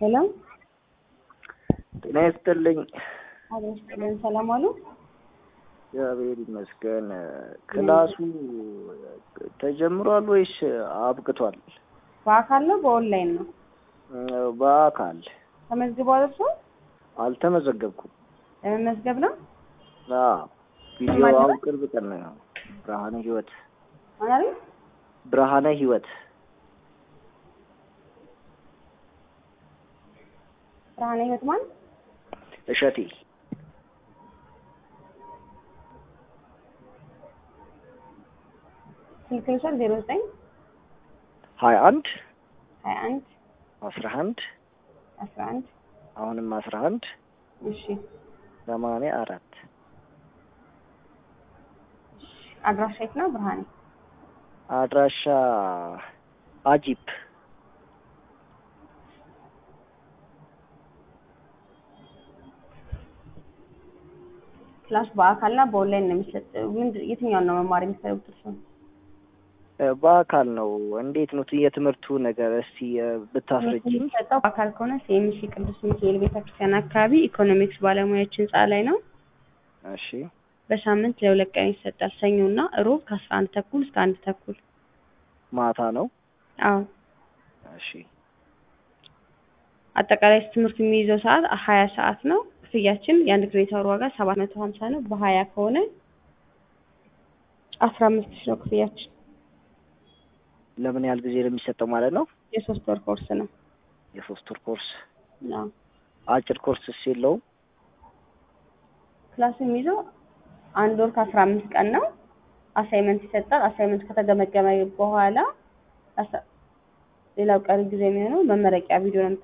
ሄሎ ጤና ይስጥልኝ። አቤት ይስጥልን። ሰላም ዋሉ? እግዚአብሔር ይመስገን። ክላሱ ተጀምሯል ወይስ አብቅቷል? በአካል ነው በኦንላይን ነው? በአካል ተመዝግበዋል እርሶ? አልተመዘገብኩም። ለመመዝገብ ነው? አዎ ቪዲዮ አሁን ቅርብ ቀን ነው። ብርሃነ ህይወት ማለት ብርሃነ ህይወት ብርሃነ ህይወት ማለት እሸቴ ስልክ ልውሰድ ዜሮ ዘጠኝ ሀያ አንድ ሀያ አንድ አስራ አንድ አስራ አንድ አሁንም አስራ አንድ እሺ ሰማንያ አራት አድራሻ የት ነው ብርሃኔ? አድራሻ አጂፕ ክላስ በአካልና በኦንላይን ነው የሚሰጥ። ምንድን የትኛውን ነው መማር የሚፈልጉት እርሶ? በአካል ነው። እንዴት ነው የትምህርቱ ነገር? እስቲ ብታስረጅኝ። የሚሰጠው በአካል ከሆነ ሲኤምሲ ቅዱስ ሚካኤል ቤተክርስቲያን አካባቢ ኢኮኖሚክስ ባለሙያዎች ህንፃ ላይ ነው። እሺ በሳምንት ለሁለት ቀን ይሰጣል። ሰኞና እሮብ ከአስራ አንድ ተኩል እስከ አንድ ተኩል። ማታ ነው። አዎ እሺ አጠቃላይ ትምህርቱ የሚይዘው ሰዓት ሀያ ሰዓት ነው። ክፍያችን የአንድ ክሬዲት አወር ዋጋ ሰባት መቶ ሀምሳ ነው። በሀያ ከሆነ አስራ አምስት ሺህ ነው ክፍያችን። ለምን ያህል ጊዜ ነው የሚሰጠው ማለት ነው? የሶስት ወር ኮርስ ነው። የሶስት ወር ኮርስ። አዎ አጭር ኮርስስ የለውም? ክላሱ የሚይዘው አንድ ወር ከአስራ አምስት ቀን ነው። አሳይመንት ይሰጣል። አሳይመንት ከተገመገመ በኋላ ሌላው ቀሪ ጊዜ የሚሆነው መመረቂያ ቪዲዮ ነው